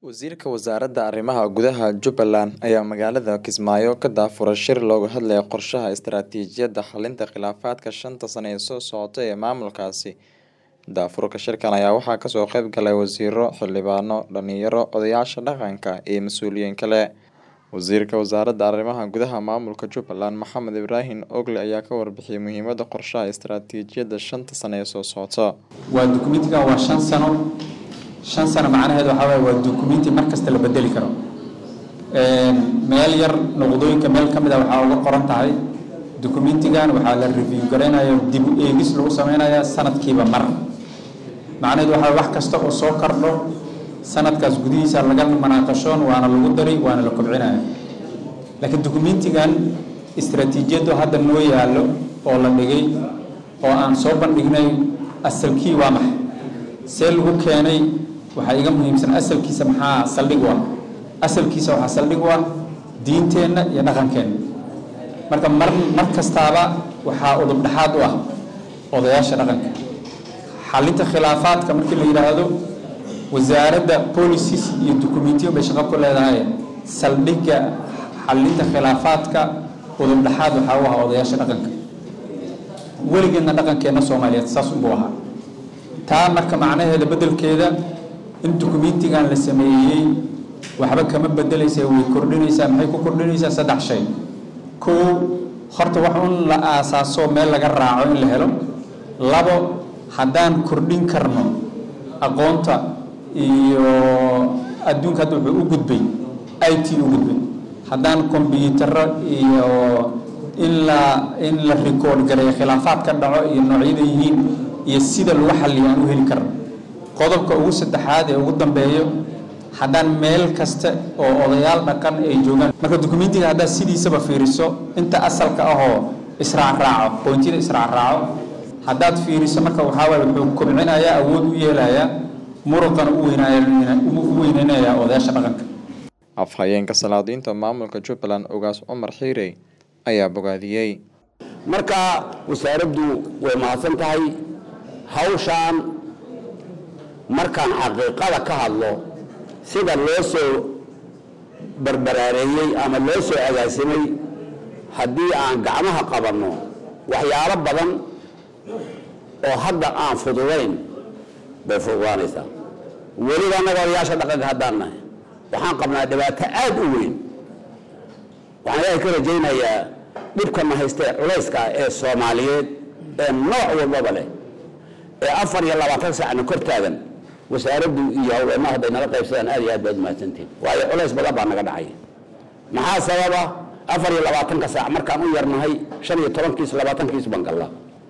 Wasiirka Wasaaradda Arrimaha Gudaha Jubbaland ayaa magaalada Kismaayo ka daafuray shir looga hadlayo qorshaha istiraatiijiyadda xalinta khilaafaadka shanta sano ee soo socota ee maamulkaasi. Daafurka shirkan ayaa waxaa kasoo qayb galay wasiiro, xildhibaano, dhalinyaro, odayaasha dhaqanka iyo mas'uuliyiin kale. Wasiirka Wasaaradda Arrimaha Gudaha Maamulka Jubbaland Maxamed Ibraahin Ogle ayaa ka warbixiyay muhiimadda qorshaha istiraatiijiyadda shanta sano ee soo socota. waa dukumentigan waa shan sano shan sano macnaheedu waxaa waaye waa dukumenti mar kasta la bedeli karo meel yar noqdooyinka meel ka mid a waxaa uga qoran tahay dukumentigan waxaa la review garaynaya dib u eegis lagu sameynaya sanadkiiba mar macnaheedu waxaa wax kasta oo soo kordho sanadkaas gudihiisa laga manaaqashoon waana lagu dari waana la kobcinaya laakiin dukumentigan istiraatiijiyaddu hadda noo yaallo oo la dhigay oo aan soo bandhignay asalkii waa maxay see lagu keenay waxaa iga muhiimsan asalkiisa maxaa saldhig u ah asalkiisa waxaa saldhig u ah diinteenna iyo dhaqankeenna marka mar mar kastaaba waxaa udub dhexaad u ah odayaasha dhaqanka xalinta khilaafaadka markii la yidhaahdo wasaaradda policies iyo documentiyo bay shaqo ku leedahay saldhigga xalinta khilaafaadka udub dhexaad waxaa u ah odayaasha dhaqanka weligeedna dhaqankeenna soomaaliyeed saas unbuu ahaa taa marka macnaheeda beddelkeeda in dukumentigan la sameeyey waxba kama bedelaysa way kordhinaysaa maxay ku kordhinaysaa saddex shay kow horta wax un la aasaaso meel laga raaco in la helo labo haddaan kordhin karno aqoonta iyo adduunka hadda wuxuu u gudbay i t u gudbay haddaan kombyutaro iyo in la in la record gareeyo khilaafaad ka dhaco iyo noocyada yihiin iyo sida lagu xalliyo aan u heli karno qodobka ugu saddexaad ee ugu dambeeyo haddaan meel kasta oo odayaal dhaqan ay joogaan marka dukumentiga haddaad sidiisaba fiiriso inta asalka ahoo israacraaco boontiyada israacraaco haddaad fiiriso marka waxaa waaye wuxuu kobcinayaa awood u yeelayaa muruqana u weyneynayaa odayaasha dhaqanka afhayeenka salaadiinta maamulka jubbaland ogaas cumar xiirey ayaa bogaadiyey marka wasaaraddu way mahadsan tahay hawshaan markaan xaqiiqada ka hadlo sida loo soo barbaraareeyey ama loo soo agaasimay haddii aan gacmaha qabanno waxyaalo badan oo hadda aan fududayn bay fududaanaysaa weliba annaga odayaasha dhaqanka haddaan nahay waxaan qabnaa dhibaato aad u weyn waxaan ilaahay ka rajaynayaa dhibkana haystee culayska ee soomaaliyeed ee nooc walbaba leh ee afar iyo labaatan saacna kor taagan wasaaraddu iyo hawleenaha hadday nala qaybsadaan aad iyo aad baad umahadsantihin waayo culays badan baa naga dhacay maxaa sababa afar iyo labaatanka saac markaan u yarnahay shan iyo tobankiis labaatankiis baan gallaa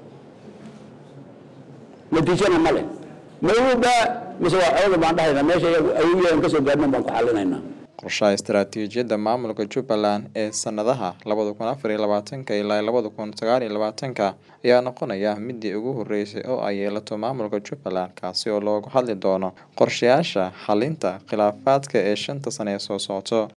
natiijana ma leh mawuba mise waa cooda baan dhahayna meesha ayuyadan ka soo gaarnan baan ku xallinaynaa qorshaha istiraatiijiyadda maamulka jubbaland ee sanadaha labada kun afar iyo labaatanka ilaa labada kun sagaal iyo labaatanka ayaa noqonaya midii ugu horeysay oo ay yeelato maamulka jubbaland kaasi oo loogu hadli doono qorshayaasha xalinta khilaafaadka ee shanta sano ee soo socto